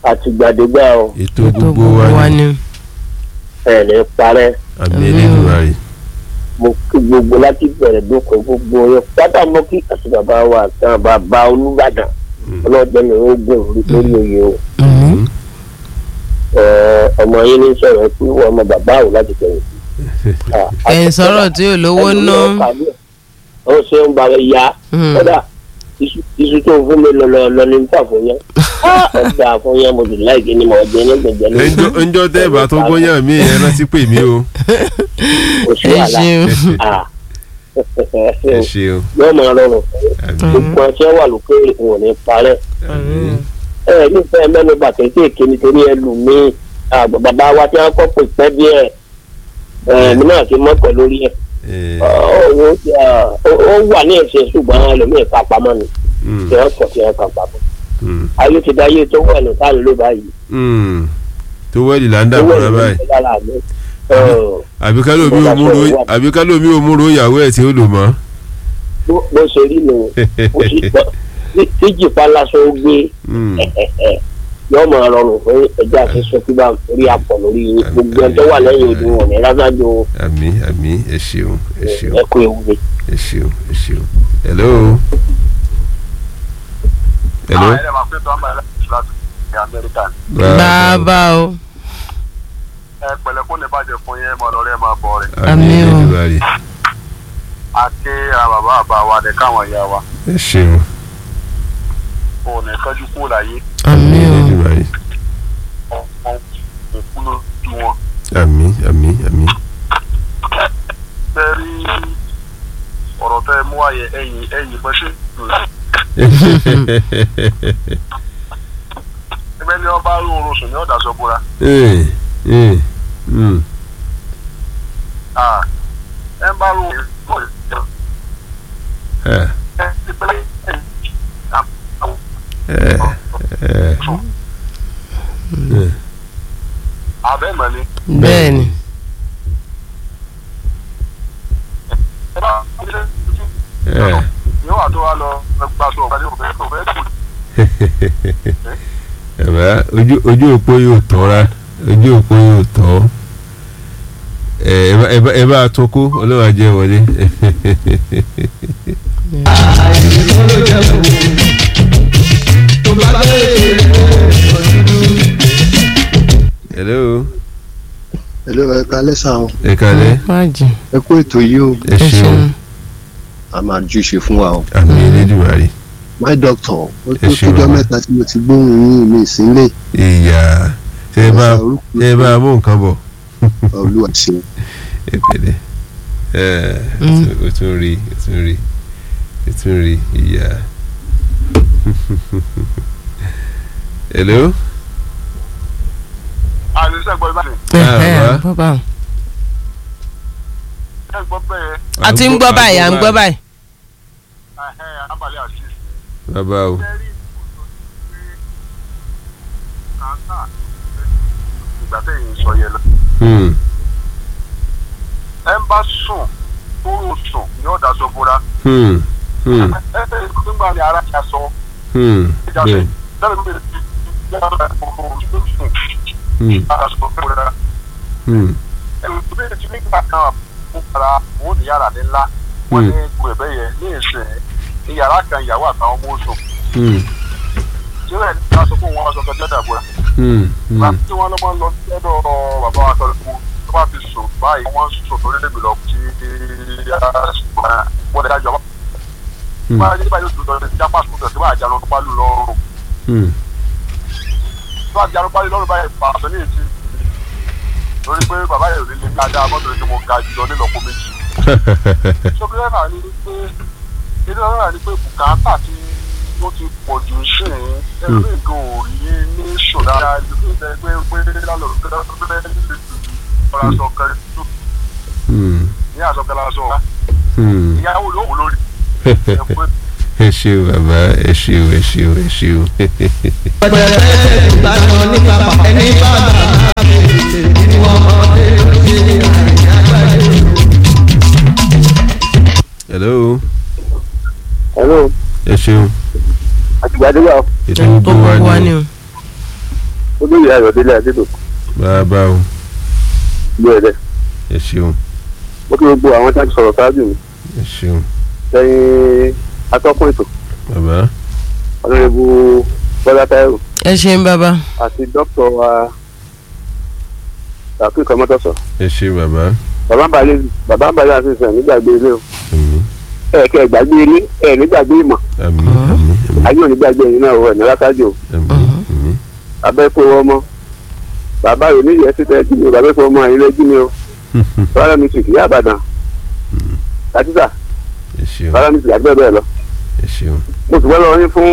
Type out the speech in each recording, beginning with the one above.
àtìgbàdégbà o ètò tó gbogbo gbogbo wa wa ni ni. ẹ̀ ní parẹ́ àmì Elédùmarè mo kí gbogbo láti bẹ̀rẹ̀ dókun gbogbo yẹn pátá mo kí àti bàbá wa àtàn bàbá Olúbàdàn ọlọ́jọ́ ni ó gùn lórí oyè o Mhm. Ẹ̀, ọmọ yín ní sọ̀rọ̀ pé wọ́n ọmọ bàbá ò láti tẹ̀yìn sí. ẹ̀yin sọ̀rọ̀ tí ò lówó ná. ó ṣe ń bá rẹ ya Mhm. kódà iṣu iṣu tó fún mi lọ lọ ní níta fún yẹn ọjà fún yẹn mo sì láìkí ni mo jẹ ní gbẹgbẹ ní ẹnjọ́ ẹnjọ́ tẹ́ ẹ bá tó gbóyàn mí ẹ rántí pè mí o oṣù ẹ àlà ṣeun. Ah. ẹ ṣeun yóò máa rọrùn àmì gbogbo ọtí wà lókè ìwọ̀n ní parẹ́ àmì ẹ ẹ nífẹ̀ẹ́ mẹ́nu bàtẹ́ kéèké nítorí ẹlòmíín àgbà bàbá wa tí wọ́n kọ́ pè pẹ́ díẹ̀ ẹ̀ mi náà ti mọ́ pẹ̀ lórí ẹ̀ ẹ ó ó wà ní ẹ̀sẹ̀ ṣùgbọ́n ẹlòmíín kà pamọ́ ni mm, tí wọ́n kọ̀ tí wọ́n kà pamọ́ mm, ayé ti dáyé tó wà ní táà ló báyìí mm. tó wẹ́ẹ̀lì là ń dà owó fúnra ìlú báyìí ń bẹ lára mi. Ọ̀, àbí ká lómi ò múro àbí ká lómi ò múro ìyàwó ẹ̀ tí ó lò mọ́. bó bó ṣe rí nù ó sì gbọ́ tí- tí jìpá lásán ó gbé Mm, yóò máa rọrùn fún ẹja àti sọfíbà orí àpọ̀ lórí yín gbogbo ẹni tó wà lẹ́yìn odi wọn ní rásájú àmì àmì ẹ ṣeun ẹ ṣeun ẹkú ewu ni. ẹ ṣeun ẹ ṣeun. hello. hello. ẹ máa pé tó ń bá ẹ láti ní amẹ́ríkà ni. bàbá o. ẹ pẹ̀lẹ́ kó ní bàjẹ́ fún yẹn mọ lọrẹ máa bọ rẹ. àmì Àmín o. Elédùmarè a ké a bàbá àbá wa ní káwọn ìyá wa ẹ ṣeun kó o ní kánjú kúrò láyé àmì àmì o. Elédùmarè ọmọ òkú lójú wọn. àmì àmì àmì. bẹ́ẹ̀ rí ọ̀rọ̀ tẹ́ ẹ mú àyẹ ẹ̀yìn ẹ̀yìn bọ́ sí ìlú ẹgbẹ́ ni wọ́n bá rí oorun sùn ní ọ̀dà sọ búra. Eh, eh, mm. Ah, ẹ ń bá rí oorun sùn Ah, ẹ ti pẹ́lẹ́ ẹ̀yìn eh, eh, eh. abẹ́mọ̀ ni. bẹ́ẹ̀ ni. ẹ bá Eh. yóò wà tó wá lọ gbaṣọ ọ̀gá ní òfẹ́ òfẹ́ kù. Bàbá ojú ojú òpó yóò tọ́ ra ojú òpó yóò tọ́ ẹ ẹ bá- ẹ bá ẹ bá a tó kó ọlọ́wà jẹ́ wọlé. hello Hello, ẹ kalẹ́ sá o ẹ kalẹ̀ má jì. ẹ kú ètò yìí o ẹ ẹ ṣeun ṣeun. a máa júṣe fún wa o àmì Elédùmarè my doctor ó tó Ẹ ṣeun tójọ́ bàbá. mẹ́ta tí mo ti gbóhùn yín mi sílẹ̀ ìyá ṣe é bá ṣe é bá mú nǹkan bọ̀ olúwa ṣe ẹ pẹ̀lẹ́ ẹ Mm. o tún rí o tún rí o tún rí ìyá. hello. àlùsẹ̀ gbọ́ ibà ni Ah, bàbá o. ẹ gbọ́ bẹ́ẹ̀ a ti ń gbọ́ báyìí à ń gbọ́ báyìí. ẹ̀hẹ́ abalẹ̀ àti bàbá o ìṣẹ́rí kàńtà ìgbà tẹ̀yìn sọ yẹn lọ. Hmm, ẹ ń bá sùn tó rò sùn ní ọ̀dà sọ bóra hmm, hmm, ẹ ẹ nígbà ní ara ìjà sọ hmm, ìjà sọ bẹ́ẹ̀, lẹ́nu mi lè fi yára ìfowópamọ́ tó sùn hmm, ara sọ bóra hmm, ẹ ò bí ti nígbà kan fún ara òun ní yàrá ní ńlá wọn ní gbẹ̀bẹ̀ yẹn ní ìsìn ní yàrá kan ìyàwó àtàwọn ọmọ oṣù hmm, tí wọn ní ká sọ fún wọn sọ kẹjọ dàbúrà hmm, hmm. láti tí wọn lọ́mọ lọ sí ọ̀dọ̀ bàbá wa tọ́lú kú tó bá fi sùn báyìí wọ́n sùn lórí lèmi lọ tí wọ́n dẹ̀ dájọ́ Hmm. wọ́n á yẹ báyìí lóṣù lọ́dún jápá sùn tẹ̀sí báyìí àjànà tó bá lù lọ́rùn Hmm. tó àjànà bá lù lọ́rùn báyìí pàṣẹ ní ètí lórí pé bàbá yẹn ò ní lè ní ajá mọ́tò ní mo ga jùlọ nílọ́pọ̀ méjì sọ́kúrẹ́ náà ní pé ilé ọ̀rọ̀ náà ní pé bùkátà tí ó ti pọ̀ jù sí i ẹ̀rọ ìgò òrí ní ṣòdá ìlú ìgbẹ́ pé pé lálọ́ ọ̀rọ̀ aṣọ kẹrin tó Hmm, ní aṣọ kẹrin aṣọ hmm. ìyàwó ló wò lórí ẹ̀ pé ẹ ṣeun bàbá ẹ ṣeun ẹ ṣeun ẹ ṣeun. hello hello ẹ ṣeun àtìgbàdégbà ètò tó gbogbo wa gbogbo wa ni ni o. olóyè ayọ̀délé adédò bàbá o ìlú ẹ̀dẹ̀ ẹ ṣeun mo kí gbogbo àwọn tí wọ́n ti sọ̀rọ̀ ṣáájú mi ẹ ṣeun lẹ́yìn atọ́kùn ètò bàbá ọ̀nàrẹ́bù bọ́lá táírò ẹ ṣeun bàbá àti dókítà wa tàkì kọ́mọ́tọ́sọ̀ ẹ ṣe bàbá bàbá ń balẹ̀ bàbá ń balẹ̀ àti ìsìn nígbàgbé ilé o àmín ẹ̀ẹ̀kẹ́ ìgbàgbé ilé ẹ̀ nígbàgbé ìmọ̀ àmín àmín àmín ayé ò nígbàgbé ẹ̀yìn náà wọ̀ ẹ̀ ní látàjò àmín àmín abẹ́kọ̀ ọmọ bàbá rẹ̀ ní ìyẹn síta ẹjú mi o bàbá ẹ̀kọ́ ọmọ àyìn lẹ́jú mi o bàbá mi sì kìí àbàdàn kàtísà ẹ ṣeun bàbá mi sì àgbẹ̀ bẹ́ẹ̀ lọ. ẹ ṣeun mo sì wọ́n lọ yín fún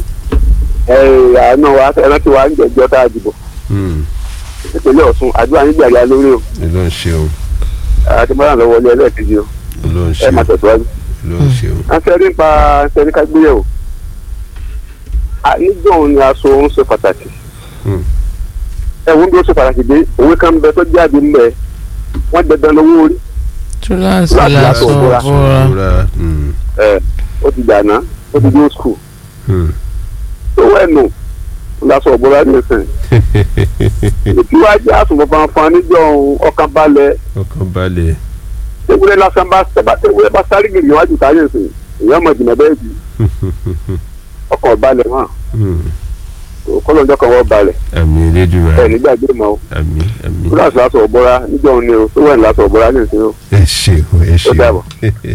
àánú wa ẹran tí wàá ń jẹjọ́ tá a dìbò Hmm, ìpínlẹ̀ Ọ̀ṣun àdúrà yín gbàgbé lórí o ẹ ló ń ṣeun àti mọ́ràn lọ́wọ́ ilé ẹlẹ́ẹ̀kejì o ẹ ló ń ẹ ṣeun máa tẹ̀síwájú. ẹ ló ń ṣeun a fẹ́ rí nípa sẹ́ni ká gbé yẹ̀ o níjọ́ òun ni aṣọ òun ṣe pàtàkì Hmm. ẹ̀wọ̀n bí ó ṣe pàtàkì dé òwe kan bẹ tó jáde ńlẹ̀ wọ́n dandan lówó orí túláàsì Láti làásọ aṣọ òbúra. búra Ìrora, hmm, ẹ̀ ó ti dànà ó ti dé skul hmm. owó ẹ̀nù lásọ ọ̀bọ̀lá ní ìsìn tí wàá jẹ́ àsùnwọ̀n fanfan níjọ́ òun ọkàn balẹ̀ ọkàn balẹ̀ ewúrẹ́ lásán bá tẹ́bá ewúrẹ́ bá sáré gbèrè níwájú táyé ìsìn èèyàn mọ̀ jìnnà bẹ́ẹ̀ bí ọkàn balẹ̀ hàn Hmm. kọ́lọ́njọ́ kan wọ́n balẹ̀ àmín elédùnmá ẹ̀ nígbàgbé mọ́ o àmín àmín kíláàsì lásọ ọ̀bọ̀lá níjọ́ òun ni o tó wẹ̀ ní lásọ ọ̀bọ̀lá ní ìsìn o. ẹ ṣeun ẹ ṣeun dàbọ̀.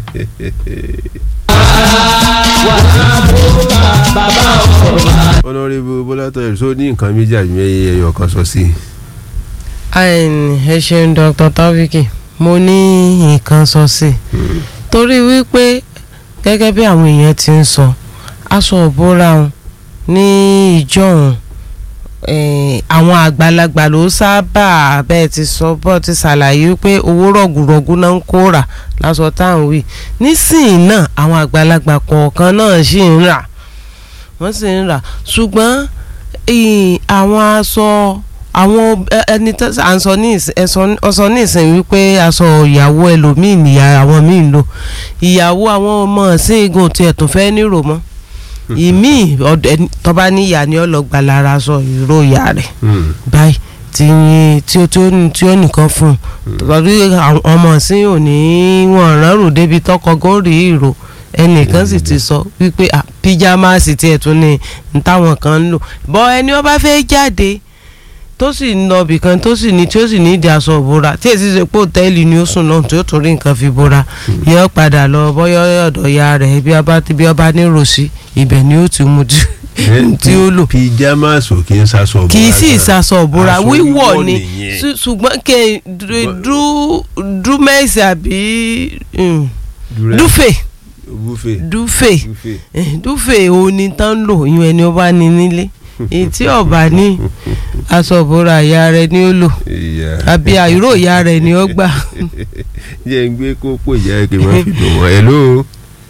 ọ̀nàrẹ́bù bọ́látọ̀ ẹ̀ sọ ní nǹkan méjì àbí ẹyọ kan sọ sí i. Àìn, ẹ ṣeun Dr. Taofiki mo ní nǹkan sọ sí i torí wípé gẹ́gẹ́ bí àwọn èèyàn ti ń sọ aṣọ òbúra wọn ní ìjọ́hun eh, àwọn àgbàlagbà ló sábà bẹ́ẹ̀ ti sọ bọ́ ti ṣàlàyé pé owó rọ̀gùrọ̀gù náà ń kó rà lásọ táwọn wí nísìnyí náà àwọn àgbàlagbà kọ̀ọ̀kan náà sì ń rà wọ́n sì ń rà ṣùgbọ́n eh, àwọn aṣọ àwọn ẹ- ẹni tó à ń sọ ní ìsìn ẹ̀sọ́ ọsọ ní ìsìn wípé aṣọ ìyàwó ẹlòmíì nìyà àwọn míì ń lò ìyàwó àwọn ọmọ ọ̀sìn igun tí ẹ̀ tún fẹ́ nírò mọ́ ìmí tọ́ba níyà ni ọlọ́gba lára aṣọ ìró ìyá rẹ̀ Hmm. báyìí tí tí ó tí ó ní- tí ó nìkan fún un tọ́jú àwọn ọmọ ọ̀sìn ò ní wọn rọrùn débi tọkọ góòrì ìró ẹnìkan sì ti sọ wípé ah, píjámásì tiẹ̀ tún ní ní táwọn kan ń lò bọ́ ẹni wọ́n bá fẹ́ jáde tó sì ń lọ ibìkan tó sì ní tí ó sì ní ìdí aṣọ ìbora tí èsì ṣe pé òtẹ́ẹ̀lì ni ó sùn náà tí ó tún rí nǹkan fi bora yóò padà lọ bọ́yọ́ ọ̀dọ̀ ya rẹ̀ bí ọba bí ọba ní ròsí ibẹ̀ ni ó ti mú tí tí ó lò pijamas ò kí ń sasọ bọ́ra kì í sì gan. ṣaṣọ ìbora Aṣọ wíwọ̀ wíwọ̀ ni nìyẹn. ṣù- ṣùgbọ́n kẹ dúmẹ́sì àbí mm, Dúrẹ́- dúfè buffet dúfè buffet Eh, dúfè òní tán lò ìyún ẹni ọba ní nílé èyí tí ọba ní aṣọ ìbora ìyá rẹ̀ ni ó lò ìyá àbí àìró ìyá rẹ̀ ni ó gbà. jẹ́ ń gbé kókó ìyá ẹ̀ kí n má fi dùn wọ́n hello.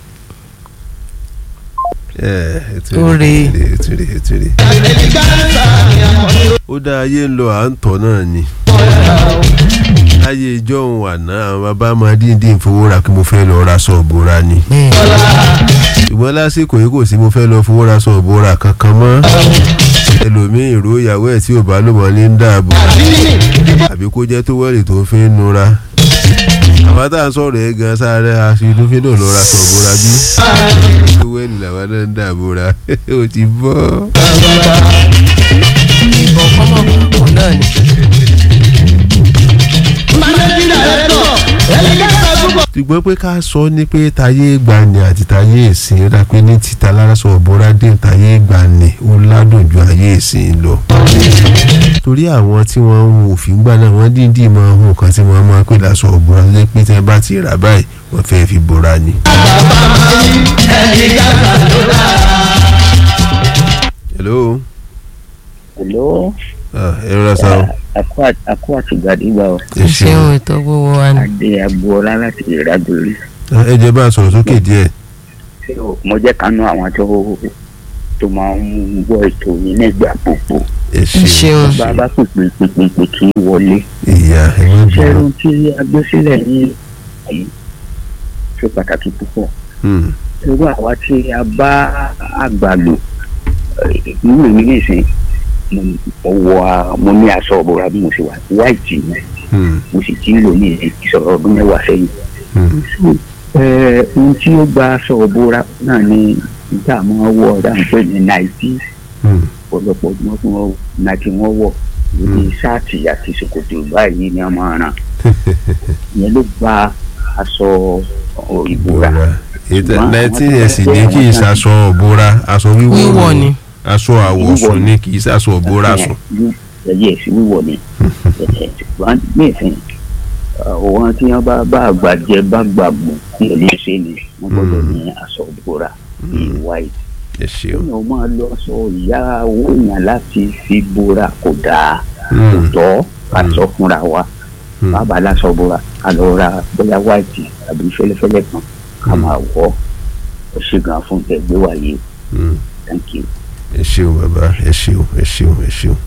ẹ ẹ tún Ó rí re. ẹ tún rí ẹ tún rí. ó dá ayé ń lọ à ń tọ̀ náà ni láyé ìjọ òun àná àwọn bàbá máa díndín fowó ra kí mo fẹ́ lọ ra sọ̀bù ra ni ṣùgbọ́n lásìkò yìí kò sí mo fẹ́ lọ fowó ra sọ̀bù ra kankan mọ́ ẹlòmíín ìró ìyàwó ẹ̀ tí ò bá lò mọ́ ní ń dààbò àbí kó jẹ́ tó wẹ́lì tó fi ń nura àwa tá à ń sọ̀rọ̀ ẹ̀ gan sáré aṣọ inú fi náà lọ ra sọ̀bù ra bí tó wẹ́lì làwa náà ń dààbò ra ó ti bọ́. ìbọn kọ́mọ̀kùnkùn náà ni. ṣùgbọ́n pé ká sọ ní pé tayé gbani àti tayé ìsìn rà pé ní títa lárásọ ọ̀bọ̀ra dé tayé gbani ó ládùn ju ayé ìsìn lọ. torí àwọn tí wọ́n ń wo òfin gbà náà wọ́n dídì máa ń hùn kan tí wọ́n máa ń pè lásọ ọ̀bọ̀ra lé pé tí wọ́n bá ti rà báyìí wọ́n fẹ́ fi bora ni. hello Hello, ah, ẹ rọra sa o àkó àtìgbàdìgbà o. ẹ ṣeun ṣeun ètò gbogbo wa ni. Adé Agboola láti Ìrágbèrè. Ah, ẹ jẹ́ bá a sọ̀rọ̀ sókè díẹ̀ Mo jẹ́ kánú àwọn tó tó máa ń gbọ́ ètò yìí nígbà gbogbo. ẹ ṣeun. ṣeun Bá a bá pèpè pèpè pè kí í wọlé. ìyá ẹ má bọ̀ Ṣẹ́run tí a gbé sílẹ̀ ní ọ̀hún ṣe pàtàkì púpọ̀. Hmm, Irú àwa tí a bá àgbà lò ìlú mi nìsín mo mo wọ a- mo ní aṣọ ọ̀bọ̀ra bí mo ṣe wà white ni Hmm. mo sì ti ń lò ní ìsọ̀rọ̀ ọdún mẹ́wàá sẹ́yìn. Hmm. Ẹ, ohun tí ó gba aṣọ ọ̀bọ̀ra náà ni níta máa wọ̀ ọ̀dà ń pè ní náìtì Hmm. ọ̀pọ̀lọpọ̀ tí wọ́n tún wọ́n náìtì wọ́n wọ̀ lórí ṣáàtì àti ṣòkòtò báyìí ni wọ́n máa ràn ìyẹn ló gba aṣọ ọ̀, ìbora. bóra ètò Ṣùgbọ́n nineteen àwọn years tó ní fẹ́ kì í àwọn ṣaṣọ bóra aṣọ wíwọ̀ Wíwọ̀ ni. aṣọ àwọ̀sùn ni kì í ṣaṣọ bóra sùn. ẹyẹ sí wíwọ ni ṣùgbọ́n nísìn àwọn tí wọ́n bá bá àgbàjẹ bá gbàgbọ́ ní ẹlẹ́sẹ̀ ni wọ́n gbọ́dọ̀ ní aṣọ ìbora bíi white. ẹ ṣeun. èèyàn máa lo aṣọ ìyá owó èèyàn láti fi bora kò dáa kò Hmm. tọ́ ká sọ fúnra wa Hmm. bàbá aláṣọ bora ká lọ ra bóyá white àbí fẹ́lẹ́fẹ́lẹ́ kan ká máa wọ̀ ọ́ ṣe gan fún tẹ̀gbẹ́ wáyé Hmm. thank you. ẹ ṣeun bàbá ẹ ṣeun ẹ ṣeun ẹ ṣeun.